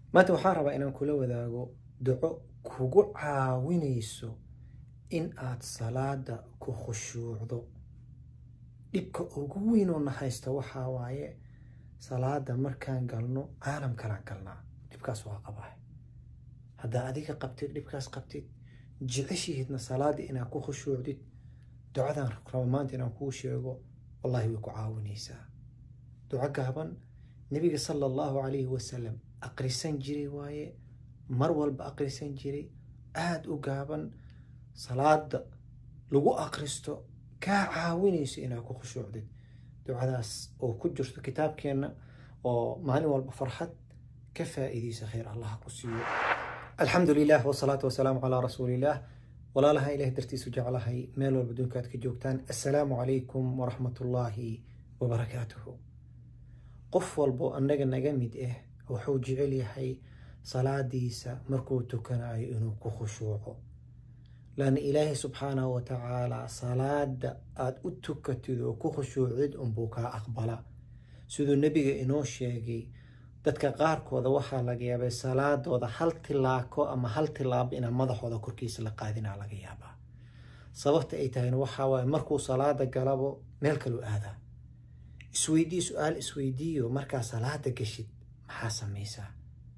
maanta waxaan rabaa inaan kula wadaago duco kugu caawinayso in aad salaada ku khushuucdo dhibka ugu weynoo na haysta waxaa waaye salaada markaan galno caalam kalaan galnaa dhibkaas waa qabaa haddaa adiga qabtid dhibkaas qabtid jeceshihiidna salaada inaad ku khushuucdid ducadan raba maanta inaan kuu sheego wallahi way ku caawinaysaa duco gaaban nebiga sala allahu calayhi wasalam aqrisan jiray waaye mar walba aqrisan jiray aada u gaaban salaada lagu aqristo kaa caawinayso inaad ku khushuucdid ducadaas oo ku jirto kitaabkeenna oo maalin walba farxad ka faa'iidaysa khayr allah ku siiyo alxamdu lilah wasalaatu wasalaamu calaa rasuuliillah walaalaha ilaah dartiisu jeclahay meel walba dunkaad ka joogtaan assalaamu calaykum waraxmat ullaahi wabarakaatuhu qof walbo annaga naga mid ah wuxuu jecel yahay salaadiisa markuu tukanayo inuu ku khushuuco laanna ilaahay subxaanahu wa tacaalaa salaada aada u tukatid oo ku khushuucid unbuu kaa aqbala siduu nebiga inoo sheegay dadka qaarkooda waxaa laga yaabay salaadooda hal tilaako ama hal tilaabo inaa madaxooda korkiisa la qaadinaa laga yaabaa sababta ay tahayna waxaa waaye markuu salaada galabo meel kaluu aadaa isweydii su-aal isweydiiyo markaa salaada gashid maxaa samaysaa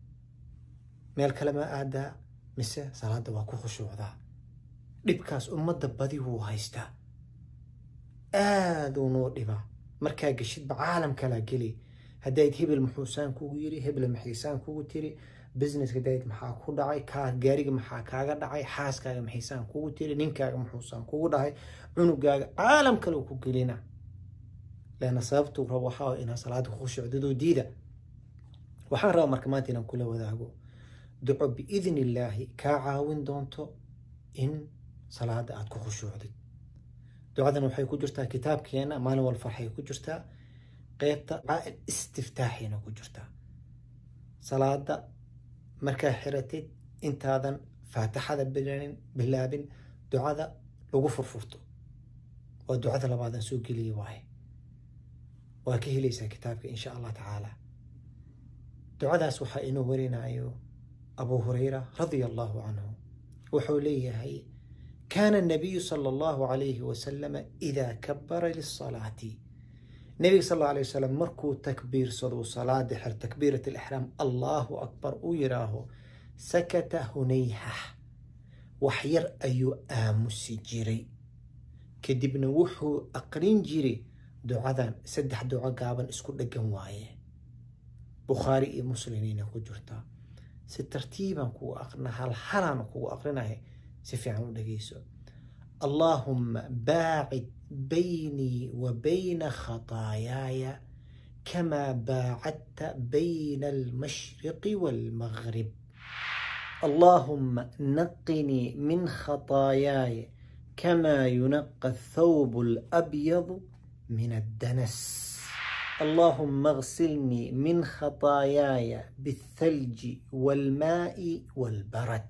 meel kale ma aadaa mise salaada waa ku khushuucdaa dhibkaas ummadda badi wuu haystaa aaduu noo dhibaa markaa gashidba caalam kalaa geli haddayd hebel muxuusaan kugu yiri hebel maxiisaan kugu tiri businesska dayd maxaa ku dhacay kaa gaariga maxaa kaaga dhacay xaaskaaga maxiisaan kugu tiri ninkaaga muxuusaan kugu dhahay cunugaaga caalam kale ku gelina leanna sababtuu rabo waxaa inaa salaada ku khushuucdadoo diida waxaan rabaa marka maanta inaan kula wadaago duco biidni illaahi kaa caawin doonto in salaada aada ku khushuucdid ducadan waxay ku jirtaa kitaabkeena maalin wal farxay ku jirtaa qeybta caail istiftaaxayna ku jirtaa salaada markaa xiratid intaadan faatixada bilanin bilaabin ducada lagu furfurto waa ducada labaadan soo geliya waaye waa ka helaysaa kitaabka insha allah tacaala ducadaas waxaa inoo warinayo abu hurayra radia allahu canhu wuxuu leeyahay kaana الnabiyu salى allahu calayhi wasalama idaa kabara lisalaati nebiga sal alla alay wasalam markuu takbiirsado salaada xer takbiirat alixraam allahu akbar uu yidhaaho sakata hunayhah wax yar ayuu aamusi jiray kadibna wuxuu aqrin jiray ducadan saddex duco gaaban isku dheggan waaye bukhaari iyo muslimina ku jirtaa si tartiibaan kugu aqrina hal halaan kugu aqrinahay si fiican u dhegeyso allaahumma baacid baynii wa bayna khataayaaya kamaa baacadta bayna almashriqi waalmaghrib allaahumma naqinii min khataayaaya kamaa yunaqa athawbu alabyadu min addanas اللهم اغسلني من خطاياي بالثلج والماء والبرد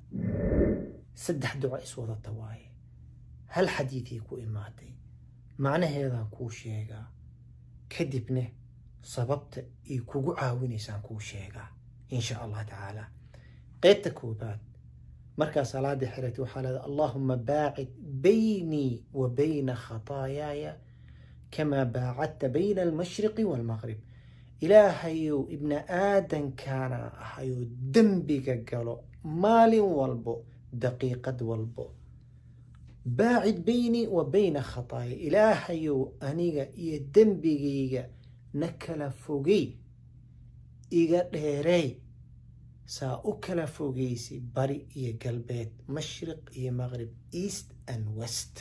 saddex duco iswadata waaye hal xadiidii ku imaatay macnaheedaan kuu sheegaa kadibna sababta ay kugu caawinaysaan kuu sheegaa insha allah tacaala qeybta koobaad markaa salaada xiratay waxaa leedahay allaahuma baacid baynii wa bayna khataayaaya kamaa baacadta bayna almashriqi waalmaqrib ilaahayow ibna aadankaana ahayoo dembiga galo maalin walbo daqiiqad walbo baacid beynii wa bayna khataaya ilaahayow aniga iyo dembigayga na kala fogey iga dheereey saa u kala fogeysi bari iyo galbeed mashriq iyo maqrib east and west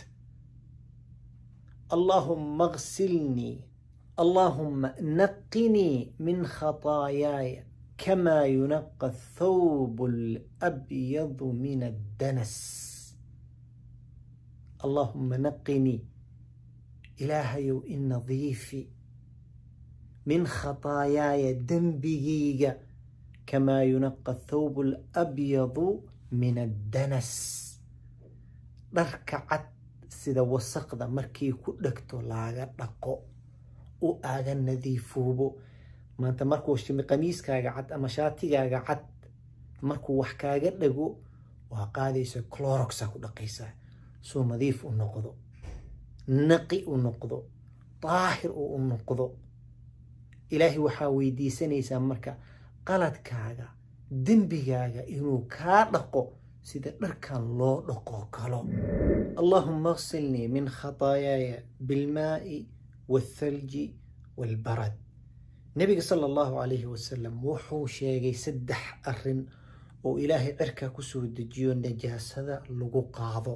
allaahumma agsilnii allaahumma naqinii min khataayaaya كما ينقى الثوب الأبيض من الدنس اللهم نقني إلهي إن نظيفي من خطاياي دنبيجيجا كما ينقى الثوب الأبيض من الدنس ركعت سيدا وسقدا مركي كدكتو لاغا دقو u aaga nadiifuubo maanta markuu shimi qamiiskaaga cad ama shaatigaaga cad markuu wax kaaga dhago waa qaadaysa cloroxa ku dhaqaysaa soo nadiif u noqdo naqi u noqdo daahir uu u noqdo ilaahay waxaa weydiisanaysaa marka qaladkaaga dembigaaga inuu kaa dhaqo sida dharkan loo dhaqo kalo allahuma aksilnii min khataayaaya bilmaa'i waalthalji waalbarad nebiga sala allahu calayhi wasalam wuxuu sheegay saddex arrin oo ilaahay cirkaa kusoo dejiyo najaasada lagu qaado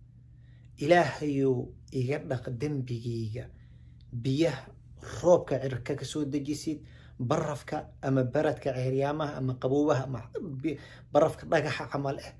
ilaahayou iga dhaq dembigayga biyaha roobka cirka ka soo dejisid barafka ama baradka ceeryaamaha ama qaboobaha ama barafka dhagaxa camal ah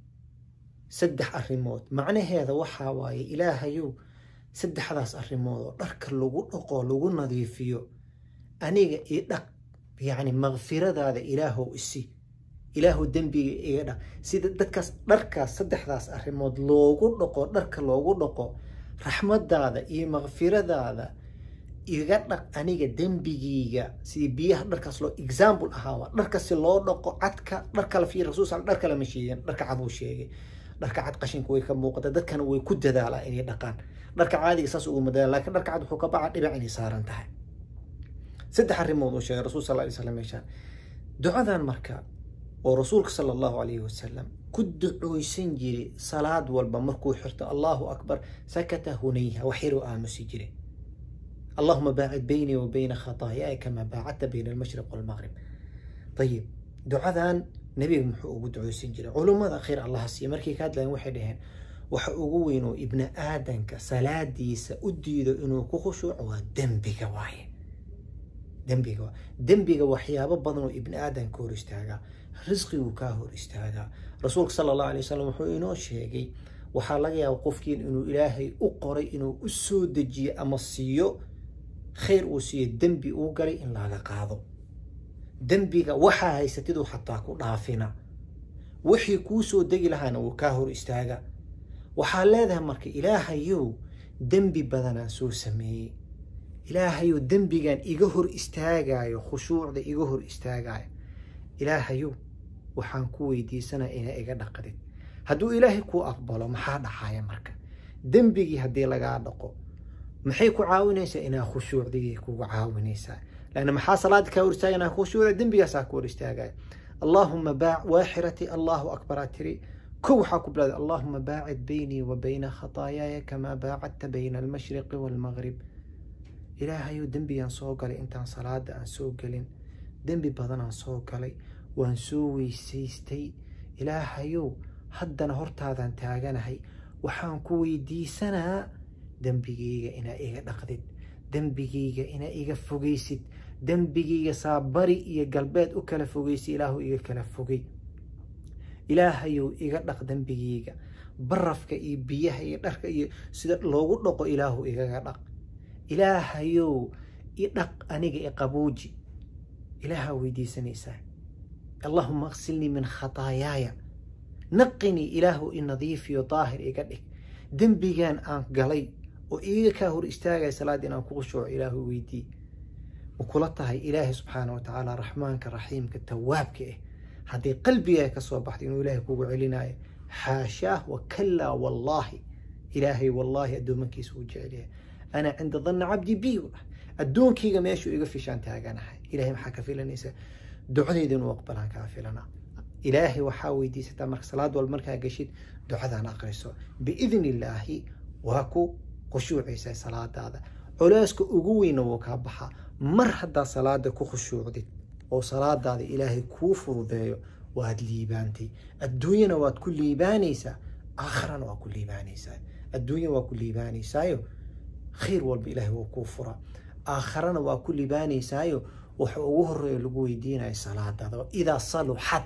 saddex arrimood macnaheeda waxaa waaye ilaahayow saddexdaas arrimood oo dharka lagu dhaqo lagu nadiifiyo aniga ii dhaq yacni makfiradaada ilaahow isi ilaahu dembiga iga dhaq sida dadkaas dharkaas saddexdaas arrimood loogu dhaqo dharka loogu dhaqo raxmadaada iyo makfiradaada iga dhaq aniga dembigiyga sidii biyaha dharkaas loo example ahaa dharka si loo dhaqo cadka dharka la fiir rasuul sal dharka lama sheegin dharka cad uu sheegay dharka cad qashinka way ka muuqata dadkana way ku dadaalaa inay dhaqaan dharka caadiga saas uguma dadaala laakiin dharka cad wuxuu ka baca dhibac inay saaran tahay saddex arrimood uu sheegay rasuul sal alay slam meeshaan ducadan marka oo rasuulka sala allahu calayhi wasalam ku ducooysan jiray salaad walba markuu xirto allahu akbar sakata hunayha wax yaruu aamusi jiray اللهم باعد بيني وبين خطاياي كما باعدت بين المشرق والمغرب طيب دعاdan nebiga muxuu ugu duceysan jiray culummada khayr allah siiya markay ka hadlayeen waxay dhaheen waxa ugu weyn oo ibni aadanka salaadiisa u diido inuu ku khushuuco waa dembiga waaye dembiga waa dembiga waxyaabo badan oo ibni aadanka hor istaagaa risqiguu kaa hor istaagaa rasuulka sala allahu alay wasalam wuxuu inoo sheegay waxaa laga yaaba qofkiin inuu ilaahay u qoray inuu u soo dejiyo ama siiyo khayr uu siiyo dembi uu galay in laga qaado dembiga waxaa haysatiduu xataa ku dhaafina wixii kuu soo degi lahaana wuu kaa hor istaaga waxaa leedahay marka ilaahayow dembi badanaan soo sameeyey ilaahayow dembigan iga hor istaagayo khushuucda iga hor istaagayo ilaahayow waxaan ku weydiisanaa inaa iga dhaqdid hadduu ilaahay kuu aqbalo maxaa dhacaya marka dembigii haddii lagaa dhaqo maxay ku caawinaysaa inaa khushuucdigii kugu caawinaysaa لأن maxaa salaada kaa hor istaagana khushuucda dembigaasaa ku hor istaagaya اللهم باع waaxirati الله أكبر tiri كو waxaa ku bilowday اللهم باعد بيني وبين خطاياي كما باعدت بين المشرق والمغرب ilaahayow dembigaan soo galay intaan salaada aan soo gelin dembi badanaan soo galay waan soo weysaystay ilaahayow haddana hortaadaan taaganahay waxaan ku weydiisanaa dembigayga inaa iga dhaqdid dembigayga inaa iga fogaysid dembigayga saabari iyo galbeed u kala fogaysid ilaahu iga kala fogay ilaahayow iga dhaq dembigayga barafka iyo biyaha iyo dharka iyo sida loogu dhaqo ilaahu igaga dhaq ilaahayow idhaq aniga iqabuuji ilaahaa weydiisanaysaa allahuma aksilnii min khataayaaya naqinii ilaahu i nadiifiyo daahir iga dhig dembigan aan galay oo iiga kaa hor istaagaya salaada inaan ku khushuuco ilaahu weydii ma kula tahay ilaahay subxaana wa tacaala raxmaanka raxiimka tawaabka ah hadday qalbigaa ka soo baxdo inuu ilaahay kugu celinayo xaashaah wa kalaa wallaahi ilaahay wallaahi addoomankiisa uu jecelyahay أنا عند ظن عبدي بي الدون كيغا ميشو إيغا فيشان تاغانا إلهي محا كفيلانيسا دعوني دين وقبلان كافلنا إلهي وحاوي دي ستا مرك صلاة والمركا قشيد دعانا أقرسو بإذن الله واكو خشوع عيسى صلاة هذا علاسك أقوين وكابحا مر حدا صلاة كو خشوع دي أو صلاة هذا إلهي كوفر ذيو واد ليبانتي الدنيا واد كل ليبانيسا آخرا واد كل ليبانيسا الدنيا واد كل ليبانيسا khayr walba ilaahay wuu kuu furaa aakharana waa ku libaanaysaayo waxa ugu horeeya lagu weydiinaya salaadaada idaa saluxad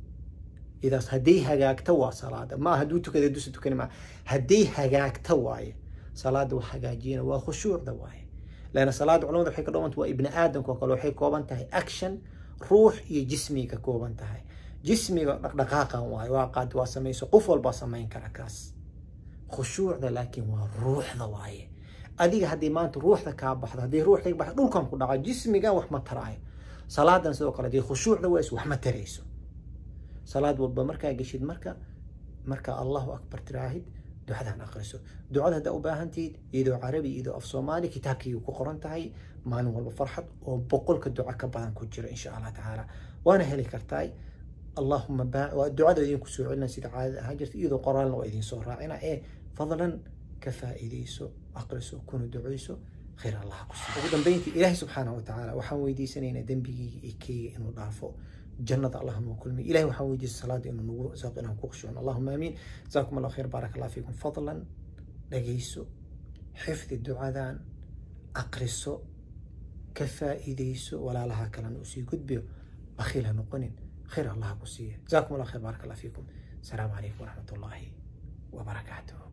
idaas hadday hagaagta waa salaada ma hadduu tukada dusa tukani maa hadday hagaagta waaye salaada wax hagaajiyana waa khushuucda waaye laana salaada culamada waxay ka dhawanta waa ibni aadamka oo kale waxay kooban tahay action ruux iyo jismiga ka kooban tahay jismiga dhaqdhaqaaqan waaye waa qaad waa samayso qof walbaa samayn kara kaas khushuucda laakiin waa ruuxda waaye adiga haddii maanta ruuxda kaa baxdo haddii ruuxda ka baxdo dhulkan ku dhaco jismigan wax ma taraayo salaadan sidoo kale haddii khushuucda ways wax ma tarayso salaad walba markaa geshid marka marka allahu akbar tiraahid ducadan aqriso ducada haddaa u baahantihiid iyadoo carabi iyadoo af soomaali kitaabkii ku qoran tahay maalin walba farxad oo boqolka duco ka badan ku jiro insha allah tacaala waana heli kartaa allahuma waa ducada idinku soo celina sida caadada ahaan jirta iyadoo qoraalna waa idin soo raacina ee fadlan ka faa'iidayso aqriso kuna ducayso khayr allah ku siiyo ugu dambeyntii ilaahay subxaanahu watacaala waxaan weydiisanaynaa dembigii iyo keyga inuu dhaafo جنة الله نوكل مي إلهي وحاول يجي الصلاة إنه نقول ساق إنهم كوخشون اللهم آمين جزاكم الله خير بارك الله فيكم فضلا لقيسو حفظ الدعاء ذان أقرسو كفائديسو ولا لها كلام أسي قد بيو بخيلها نقنن خير الله قسيه جزاكم الله خير بارك الله فيكم السلام عليكم ورحمة الله وبركاته